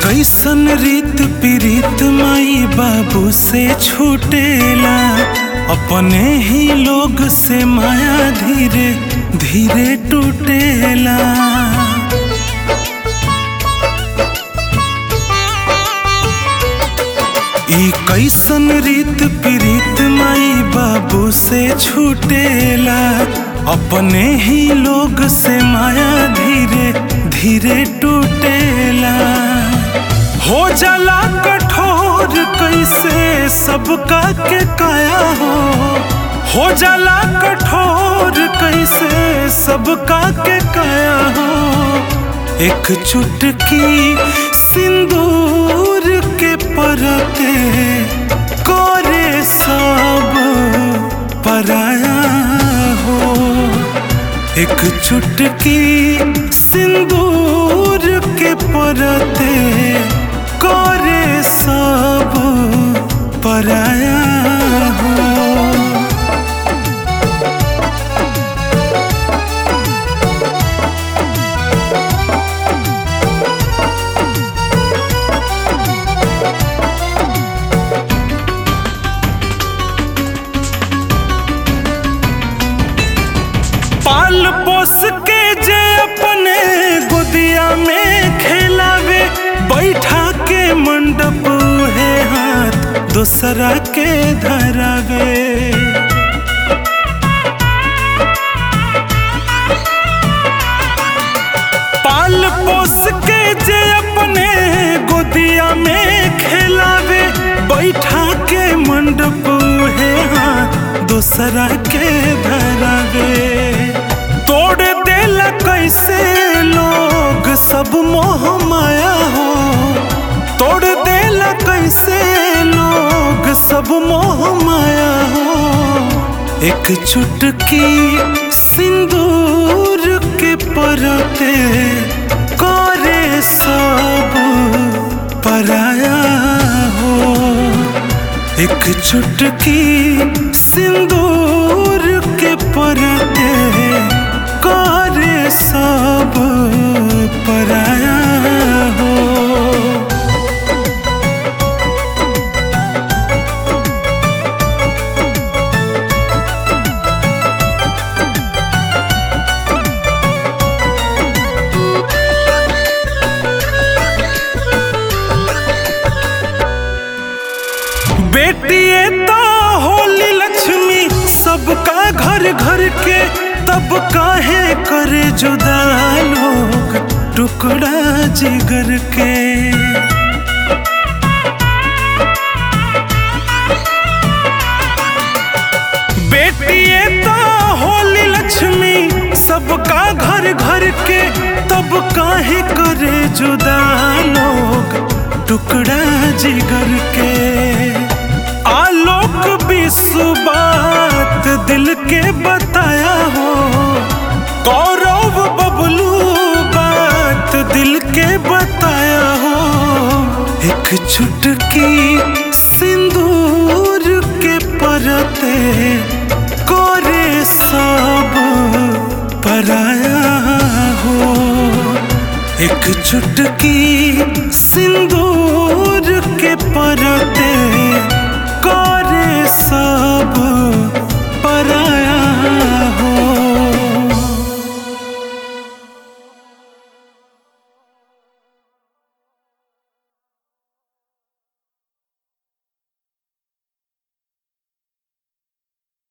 कैसन रीत पीरीत माई बाबू से छूटेला अपने ही लोग से माया धीरे धीरे टूटेला ई कैसन रीत पीरीत माई बाबू से छूटेला अपने ही लोग से माया धीरे धीरे टूटेला हो जाला कठोर कैसे सबका के काया हो हो जाला कठोर कैसे सबका के काया हो एक चुटकी सिंदूर के परते करे सब पराया हो एक चुटकी सिंदूर के परते करे सब पराया हो पाल पोस के जे अपने गोदिया में खेलावे बैठा के मंडप है हाथ दूसरा के धरावे पाल पोस के जे अपने गोदिया में खेलावे बैठा के मंडप है हाथ दूसरा के धरावे तोड़ देला कैसे लोग सब मोह माया हो तोड़ देला कैसे लोग सब मोह माया हो एक चुटकी सिंदूर के परते करे सब पराया हो एक चुटकी सिंदूर के परते करे सब पराया हो बेटिए तो होली लक्ष्मी सबका घर घर के तब काहे करे जुदा लोग टुकड़ा जिगर के बेटिए तो होली लक्ष्मी सबका घर घर के तब काहे करे जुदा लोग टुकड़ा जिगर के आलोक विश्व बात दिल के बताया हो गौरव बबलू बात दिल के बताया हो एक चुटकी सिंदूर के परते करे सब पराया हो एक चुटकी सिंदूर के परते करे सब